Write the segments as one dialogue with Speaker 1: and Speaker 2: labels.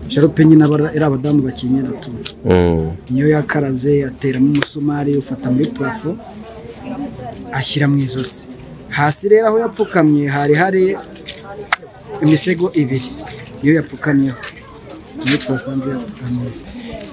Speaker 1: sharupe nyine aba ari abadamu bakenyera tu
Speaker 2: Mm.
Speaker 1: niyo yakaraze yateramo umusumari ufata muri purafo ashyira mu ijosi hasi rero aho yapfukamye hari hari imisego ibiri niyo yapfukamyeho niyo twasanze yapfukamyeho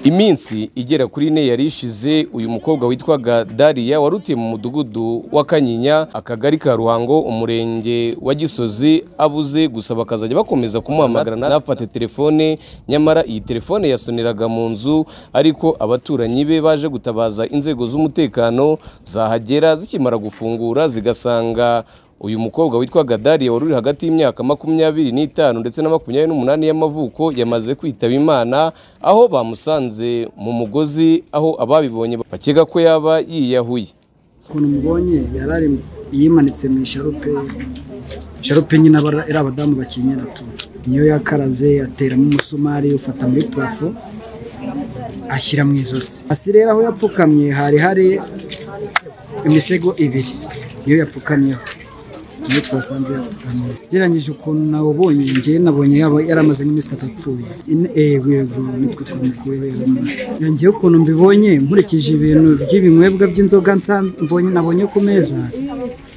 Speaker 2: iminsi igera kuri ine yari ishize uyu mukobwa witwaga dariya warutiye mu mudugudu wa kanyinya akagari ka ruhango umurenge wa gisozi abuze gusa bakazajya bakomeza kumuhamagara nafate telefone nyamara iyi telefone yasoneraga mu nzu ariko abaturanyi be baje gutabaza inzego z'umutekano zahagera zikimara gufungura zigasanga uyu mukobwa witwaga Dariya wari uri hagati y'imyaka makumyabiri n'itanu ndetse na makumyabiri n'umunani y'amavuko yamaze kwitaba Imana aho bamusanze mu mugozi aho ababibonye bakeka ko yaba yiyahuye
Speaker 1: ukuntu mubonye yari ari yimanitse mu isharupe isharupe nyine aba ari abadamu bakenyera tu niyo yakaraze yateramo umusumari ufata muri purafo ashyira mu ijosi hasi rero aho yapfukamye hari hari imisego ibiri niyo yapfukamyeho niyo twasanze yapfukamyeho ugereranyije ukuntu nawubonye njye nabonye yaba yaramaze nk'iminsi itatu apfuye Ine- eh, yego nitwe twamukuyeho yaramaze yongeyeho ukuntu mbibonye nkurikije ibintu by'ibinywebwa by'inzoga nsan- mbonye nabonye ku meza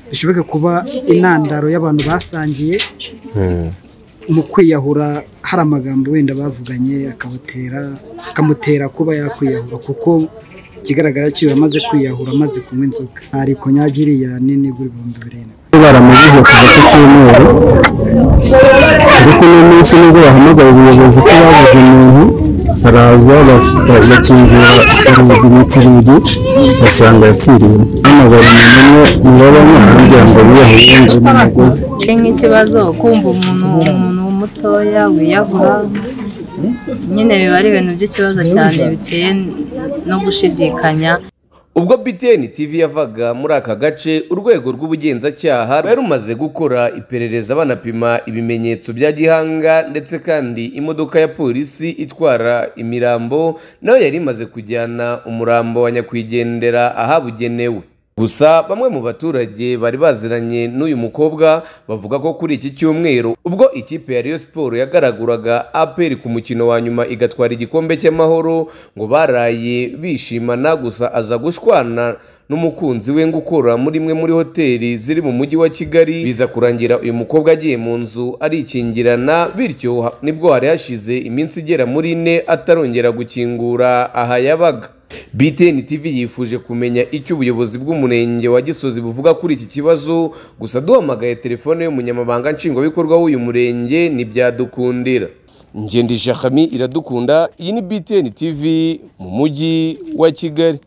Speaker 1: bishoboka kuba intandaro y'abantu basangiye mu kwiyahura hari amagambo wenda bavuganye akabatera akamutera kuba yakwiyahura kuko ikigaragara cyo yamaze kwiyahura amaze kunywa inzoga hari konyagiriya nini igura ibihumbi birindwi
Speaker 3: baramubuze kuva ku cyumweru ariko uno munsi nibwo bahamagaye ubuyobozi ko babuze umuntu baraza baf- bakingura urugi mu kirugi basanga yapfiriyemo bahamagara umuntu umwe nyirabana kugira ngo yiyahuye ngo ni umugozi
Speaker 4: ni nk'ikibazo kumva umuntu umuntu mutoya wiyahura nyine biba ari ibintu by'ikibazo cyane biteye no gushidikanya
Speaker 2: ubwo BTN TV yavaga muri aka gace urwego rw'ubugenzacyaha rwari rumaze gukora iperereza banapima ibimenyetso bya gihanga ndetse kandi imodoka ya polisi itwara imirambo nayo yari imaze kujyana umurambo wa nyakwigendera ahabugenewe gusa bamwe mu baturage bari baziranye n'uyu mukobwa bavuga ko kuri iki cyumweru ubwo ikipe ya Rayon Sport yagaraguraga APR ku mukino wa nyuma igatwara igikombe cy'amahoro ngo baraye bishimana gusa aza gushwana n'umukunzi we ngo ukora muri imwe muri hoteli ziri mu mujyi wa Kigali biza kurangira uyu mukobwa agiye mu nzu arikingirana bityo ha- nibwo hari hashize iminsi igera muri ine atarongera gukingura aha yabaga BTN TV yifuje kumenya icyo ubuyobozi bw'umurenge wa Gisozi buvuga kuri iki kibazo gusa duhamagaye telefone y'umunyamabanga nshingwabikorwa w'uyu murenge ntibyadukundira Ngendi Shakami iradukunda iyi ni BTN TV mu mujyi wa Kigali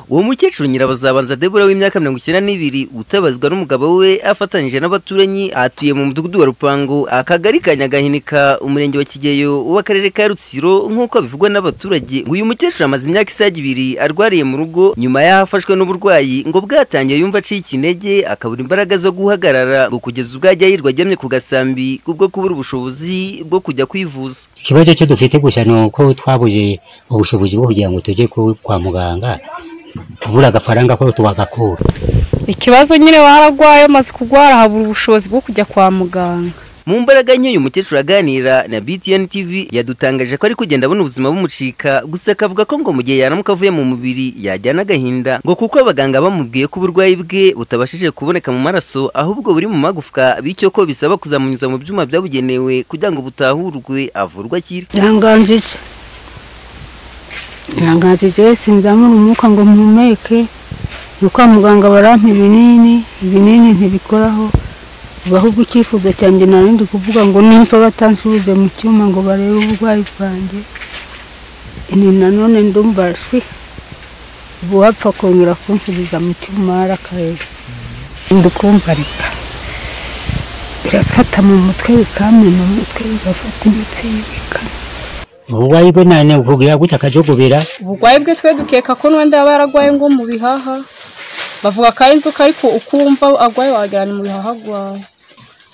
Speaker 5: uwo mukecuru nyirabazabanza debura w'imyaka mirongo icyenda n'ibiri utabazwa n'umugabo we afatanyije n'abaturanyi atuye mu mudugudu wa rupango akagari ka nyagahinika umurenge wa kigeyo w'akarere ka rutsiro nk'uko bivugwa n'abaturage ngo uyu mukecuru amaze imyaka isaga ibiri arwariye mu rugo nyuma y'ahafashwe n'uburwayi ngo bwatangiye yumva aciye ikinege akabura imbaraga zo guhagarara ngo kugeza ubwo ajya yirwa aryamye ku gasambi kubwo kubura ubushobozi bwo kujya kwivuza
Speaker 6: ikibazo cyo dufite gusa ni uko twabuze ubushobozi bwo kugira ngo tujye ku- kwa muganga kubura agafaranga ko tubagakura
Speaker 7: ikibazo nyine waragwaye umaze kurwara habura ubushobozi bwo kujya kwa muganga
Speaker 5: mu mbaraga nke uyu mukecuru aganira na btn tv yadutangaje ko ari kugenda abona ubuzima bumucika gusa akavuga ko ngo mu gihe yaramuka avuye mu mubiri yajyana agahinda ngo kuko abaganga bamubwiye ko uburwayi bwe butabashije kuboneka mu maraso ahubwo buri mu magufwa bityo ko bisaba kuzamunyuza mu byuma byabugenewe kugira ngo butahurwe avurwe akire
Speaker 8: biranganjije biranganjije sinzamura umwuka ngo mpumeke ni kwa muganga barampa ibinini ibinini ntibikoraho ahubwo icyifuzo cyanjye narindi kuvuga ngo nimba batansubije mu cyuma ngo barebe uburwayi bwanjye ni nanone ndumva shwi uwapfa kongera kunsubiza mu cyuma arakareba ndikumva reka birafata mu mutwe bikamena umutwe bigafata imitsi bikana
Speaker 6: uburwayi bwe nane bugira gutya akajogobera
Speaker 7: uburwayi bwe twe dukeka ko n'uwenda yaba yaragwaye nko mu bihaha bavuga ko ari inzoka ariko ukumva agwaye wagira ni mu bihaha agwaye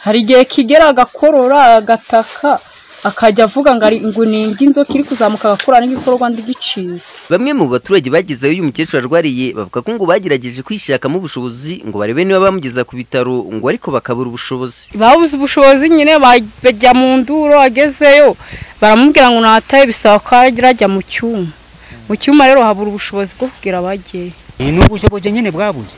Speaker 7: hari igihe kigera agakorora agataka akajya avuga ngo ari ngo ni inzoka iri kuzamuka agakora n'igikorwa ndigiciye
Speaker 5: bamwe mu baturage bagezeho uyu mukecuru arwariye bavuga ko ngo bagerageje kwishakamo ubushobozi ngo barebe niba bamugeza ku bitaro ngo ariko bakabura ubushobozi
Speaker 7: babuze ubushobozi nyine bajya mu nduro agezeyo baramubwira ngo nataye bisaba ko ajya mu cyuma mu cyuma rero habura ubushobozi bwo kugira abagiye
Speaker 6: ni ubushobozi nyine bwabuze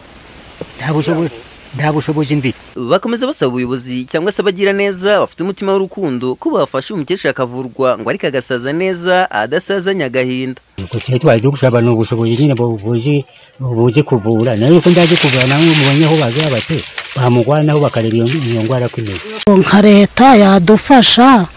Speaker 6: nta bushobozi nta bushobozi mfite
Speaker 5: bakomeza basaba ubuyobozi cyangwa se abagira neza bafite umutima w'urukundo ko bafasha uyu mukecuru akavurwa ngo ariko agasaza neza adasazanye agahinda
Speaker 6: ubwo tujya twajya gusaba ni ubushobozi nyine bubuzi buzi kuvura nayo yuko ndaje kuvura nawe mubonye aho bazaba se bamugwanaho bakareba iyo iyo ndwara ko imeze
Speaker 9: nka leta yadufasha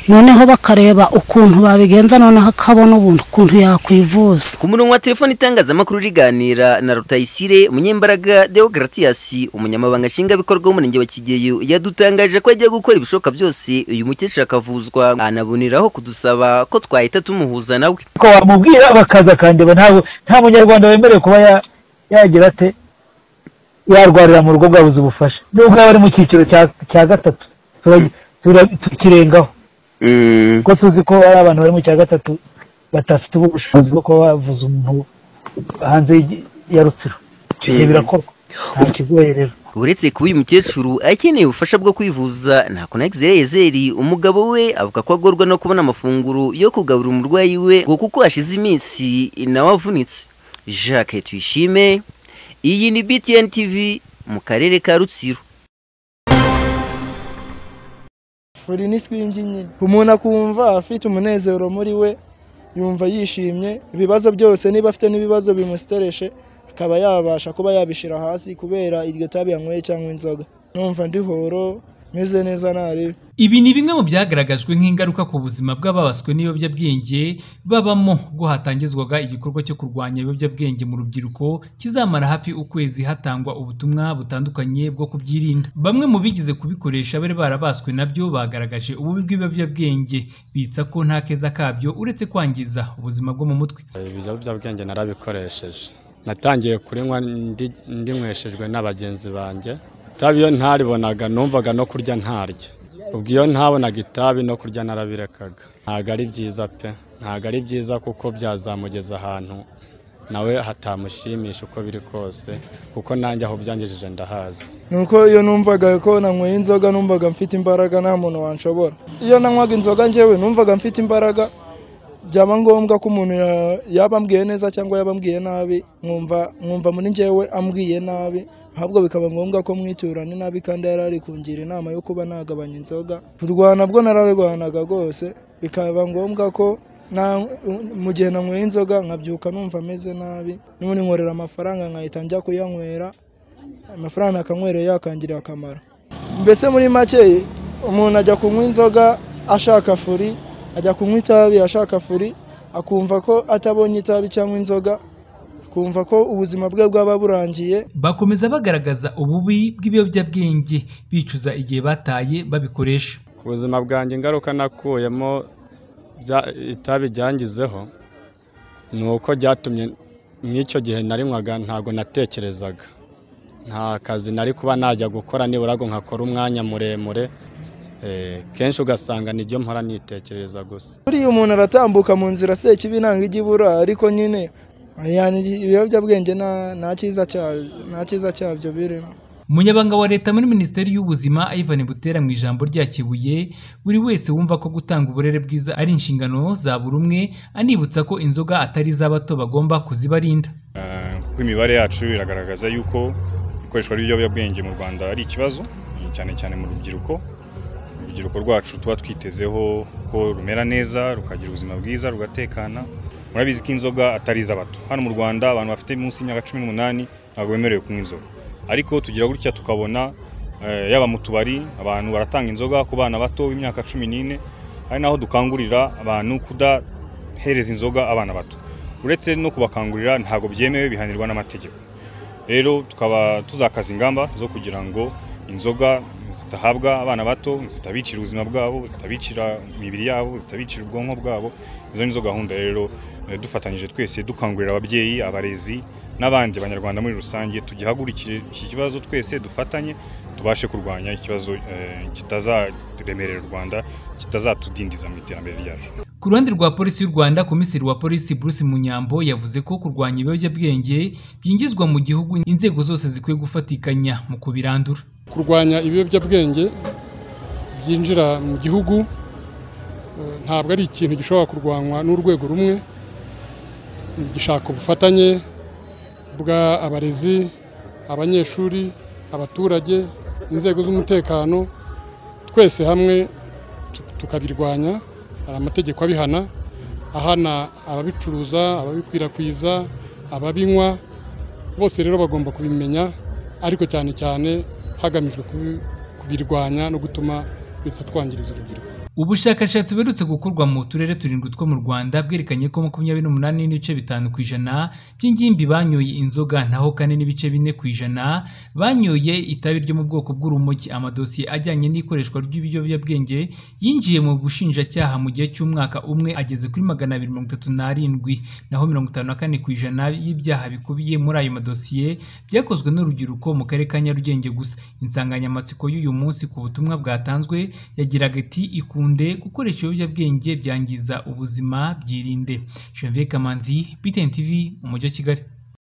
Speaker 9: noneho bakareba ukuntu babigenza noneho akabona ubundi ukuntu yakwivuza
Speaker 5: ku murongo wa telefone itangazamakuru riganira na rutayisire umunyembaraga deogratias umunyamabanga nshingwabikorwa w'umurenge wa kigeyo yadutangaje ko agiye gukora ibishoboka byose uyu mukecuru akavuzwa anaboneraho kudusaba ko twahita tumuhuza nawe
Speaker 10: ko wamubwira bakaza akandeba ntabwo nta munyarwanda wemerewe kuba ya- yagira ate yarwarira mu rugo bwabuze ubufasha nubwo yaba ari mu cyiciro cya- cya gatatu tura- tura- tukirengaho kuko tuzi ko hari abantu bari mu cya gatatu badafite ubushobozi bwo kuba bavuza umuntu hanze y'igi- ya rutsiro ibyo birakorwa nta kigoye rero
Speaker 5: uretse kuba uyu mukecuru akeneye ubufasha bwo kwivuza ntako na egizereyezeri umugabo we avuga ko agorwa no kubona amafunguro yo kugaburira umurwayi we ngo kuko hashize iminsi nawe avunitse jacques tuyishime iyi ni btn tv mu karere ka rutsiro
Speaker 11: buri ni swingi nyine umuntu akumva afite umunezero muri we yumva yishimye ibibazo byose niba afite n'ibibazo bimusitereshe akaba yabasha kuba yabishyira hasi kubera iryo tabi yanyweye cyangwa inzoga numva ndi horo meze neza ntaribi
Speaker 12: Ibi ni bimwe mu byagaragajwe nk'ingaruka ku buzima bw'ababaswe n'ibiyobyabwenge babamo ubwo hatangizwaga igikorwa cyo kurwanya ibiyobyabwenge mu rubyiruko kizamara hafi ukwezi hatangwa ubutumwa butandukanye bwo kubyirinda. Bamwe mu bigize kubikoresha bari barabaswe nabyo bagaragaje ububi bw'ibiyobyabwenge bitsa ko nta keza kabyo uretse kwangiza ubuzima bwo mu mutwe.
Speaker 13: ibiyobyabwenge narabikoresheje natangiye kurinywa ndi- ndinyweshejwe n'abagenzi banjye itabi iyo ntaribonaga numvaga no kurya ntarya ubwo iyo ntabonaga itabi no kurya narabirekaga ntabwo ari byiza pe ntabwo ari byiza kuko byazamugeza ahantu nawe hatamushimisha uko biri kose kuko nanjye aho byangejeje ndahazi
Speaker 11: nuko iyo numvaga ko nanyweye inzoga numvaga mfite imbaraga nta muntu wanshobora iyo nanywaga inzoga njyewe numvaga mfite imbaraga byaba ngombwa ko umuntu ya- yaba ambwiye neza cyangwa yaba ambwiye nabi nkumva nkumva muri njyewe ambwiye nabi ahubwo bikaba ngombwa ko mwiturana inabi kandi yari ari kungira inama yo kuba nagabanya inzoga kurwana bwo nararwanaga rwose bikaba ngombwa ko na- mu gihe nanyweye inzoga nkabyuka numva ameze nabi n'ubundi nkorera amafaranga nkahita njya kuyanywera amafaranga nakanywereye yakangiriye akamaro mbese muri make umuntu ajya kunywa inzoga ashaka furi ajya kunywa itabi ashaka furi akumva ko atabonye itabi cyangwa inzoga akumva ko ubuzima bwe bwaba burangiye
Speaker 12: Bakomeza bagaragaza ububi bw'ibiyobyabwenge bicuza igihe bataye babikoresha.
Speaker 13: ku buzima bwanjye ingaruka nakuyemo bya- itabi ryangizeho ni uko ryatumye nk'icyo gihe narinywaga ntabwo natekerezaga nta kazi nari kuba najya gukora nibura ngo nkakora umwanya muremure Eh, kenshi ugasanga nibyo mpora nitekereza gusa
Speaker 11: buriya umuntu aratambuka mu nzira se kibi nanga ijya ibura ariko nyine yani ibiyobyabwenge nta- nta cyiza cya- nta cyiza cyabyo birimo
Speaker 12: Umunyabanga wa leta muri Minisiteri y'Ubuzima Ivan Butera mu ijambo rya Kibuye buri wese wumva ko gutanga uburere bwiza ari inshingano za buri umwe anibutsa ko inzoga atari iz'abato bagomba kuzibarinda.
Speaker 14: Eh, kuko imibare yacu iragaragaza yuko ikoreshwa ry'ibiyobyabwenge mu Rwanda ari ikibazo eh, cyane cyane mu rubyiruko urubyiruko rwacu tuba twitezeho ko rumera neza rukagira ubuzima bwiza rugatekana murabizi ko inzoga atari iz'abato hano mu Rwanda abantu bafite munsi y'imyaka cumi n'umunani ntabwo bemerewe kunywa inzoga ariko tugira gutya tukabona eh, yaba mu tubari abantu baratanga inzoga ku bana bato b'imyaka cumi n'ine hari naho dukangurira abantu kudahereza inzoga abana bato uretse no kubakangurira ntabwo byemewe bihanirwa n'amategeko rero tukaba tuzakaza ingamba zo kugira ngo inzoga zitahabwa abana bato zitabicira ubuzima bwabo zitabicira imibiri yabo zitabicira ubwonko bwabo izo nizo gahunda rero eh, dufatanyije twese dukangurira ababyeyi abarezi n'abandi banyarwanda muri rusange tugihagurikire iki kibazo twese dufatanye tubashe kurwanya ikibazo eh, kitazaremerera u rwanda kitazatudindiza mu iterambere ryacu
Speaker 12: Ku ruhande rwa polisi y'u Rwanda, komiseri wa polisi Bruce Munyambo yavuze ko kurwanya ibiyobyabwenge byinjizwa mu gihugu inzego zose zikwiye gufatikanya mu kubirandura.
Speaker 15: kurwanya ibiyobyabwenge byinjira mu gihugu eh, ntabwo ari ikintu gishobora kurwanywa n'urwego rumwe gishaka ubufatanye bw'abarezi abanyeshuri abaturage inzego z'umutekano twese hamwe tu- tukabirwanya hari amategeko abihana ahana ababicuruza ababikwirakwiza ababinywa bose rero bagomba kubimenya ariko cyane cyane hagamijwe kubi- kubirwanya no gutuma bitatwangiriza urubyiruko
Speaker 12: Ubushakashatsi buherutse gukorwa mu turere turindwi two mu Rwanda bwerekanye ko makumyabiri n'umunani n'ibice bitanu ku ijana by'ingimbi banyoye inzoga naho kane n'ibice bine ku ijana banyoye itabi ryo mu bwoko bw'urumogi. Amadosiye ajyanye n'ikoreshwa ry'ibiyobyabwenge yinjiye mu bushinjacyaha mu gihe cy'umwaka umwe ageze kuri magana abiri mirongo itatu n'arindwi naho mirongo itanu na kane ku ijana y'ibyaha bikubiye muri ayo madosiye byakozwe n'urubyiruko mu karere ka Nyarugenge gusa. Insanganyamatsiko y'uyu munsi ku butumwa bwatanzwe yagiraga iti ikunde gukoresha ibiyobyabwenge byangiza ubuzima byirinde. Janvier Kamanzi, BTN TV, mu mujyi wa Kigali.